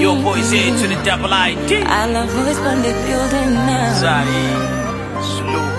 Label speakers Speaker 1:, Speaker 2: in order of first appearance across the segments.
Speaker 1: Your boys here to the double ID.
Speaker 2: I love voice from the building now.
Speaker 1: Zari. Salute.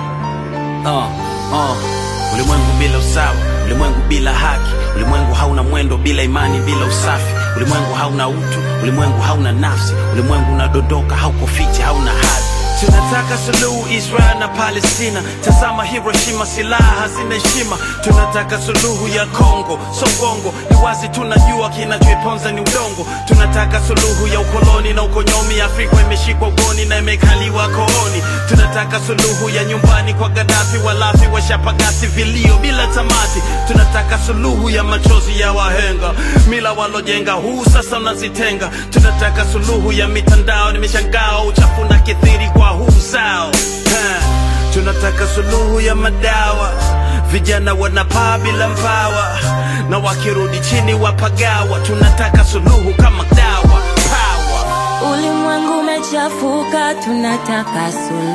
Speaker 1: Uh, uh. Ulimwengu bila usawa, ulimwengu bila haki, ulimwengu hauna mwendo bila imani, bila usafi, ulimwengu hauna utu, ulimwengu hauna nafsi, ulimwengu unadondoka, hauko fiti, hauna hadhi. Tunataka suluhu Israel na Palestina, tazama Hiroshima, silaha hazina heshima. Tunataka suluhu ya Kongo, Songongo, ni wazi tunajua kinachoiponza ni udongo. Tunataka suluhu ya ukoloni na ukonyomi, Afrika imeshikwa ugoni na imekaliwa kooni. Tunataka suluhu ya nyumbani kwa Gaddafi, walafi washapagasi vilio bila tamati. Tunataka suluhu ya machozi ya wahenga, mila walojenga, huu sasa unazitenga. Tunataka suluhu ya mitandao, nimeshangao uchafu na kithiri kwa huu zao Ha. Tunataka suluhu ya madawa, vijana wanapaa bila mbawa, na wakirudi chini wapagawa. Tunataka suluhu kama dawa power.
Speaker 2: Ulimwengu umechafuka, tunataka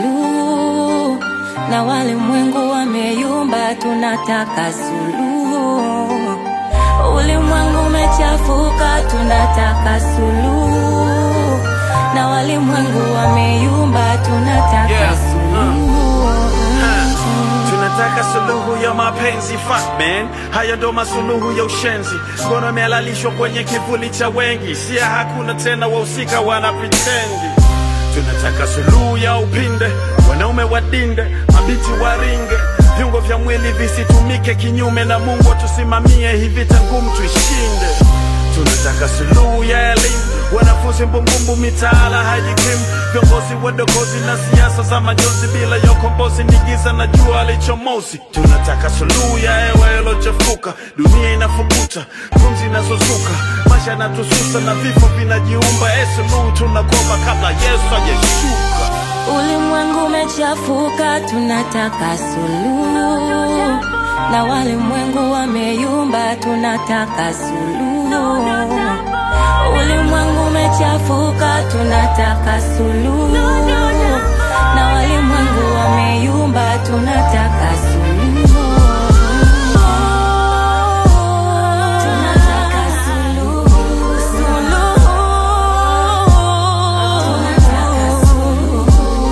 Speaker 2: suluhu, na walimwengu wameyumba, tunataka suluhu. Ulimwengu umechafuka, tunataka suluhu, na walimwengu wameyumba, tunataka
Speaker 1: Yeah.
Speaker 2: suluhu.
Speaker 1: Tunataka suluhu ya mapenzi fuck man, haya ndo masuluhu ya ushenzi. Ngono imehalalishwa kwenye kivuli cha wengi, sia hakuna tena, wahusika wana pretendi. Tunataka suluhu ya upinde, wanaume wadinde, mabiti waringe, viungo vya mwili visitumike kinyume na Mungu atusimamie, hii vita ngumu tuishinde. Tunataka suluhu ya elimu, wanafunzi mbumbumbu, mitaala hajikimu, viongozi wadokozi na siasa za majonzi, bila ya ukombozi ni giza na jua lichomozi. Tunataka suluhu ya hewa ilochafuka, dunia inafukuta, pumzi inazozuka, maisha yanatususa na vifo vinajiumba. E, suluhu tunakomba kabla Yesu hajeshuka.
Speaker 2: Ulimwengu umechafuka, tunataka suluhu, na walimwengu wameyumba, tunataka suluhu. Ulimwengu umechafuka, tunataka suluhu, na walimwengu wameyumba, tunataka suluhu. Tunataka suluhu, suluhu. Tunataka suluhu.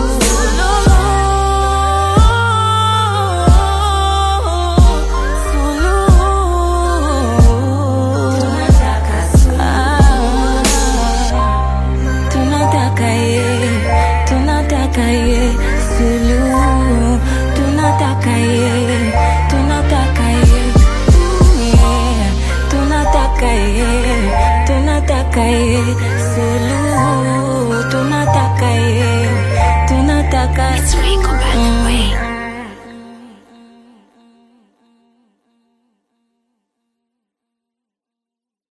Speaker 2: Tunataka ye, tunataka ye, suluhu. Tunataka ye, tunataka ye, yeah. Tunataka ye, tunataka ye, suluhu.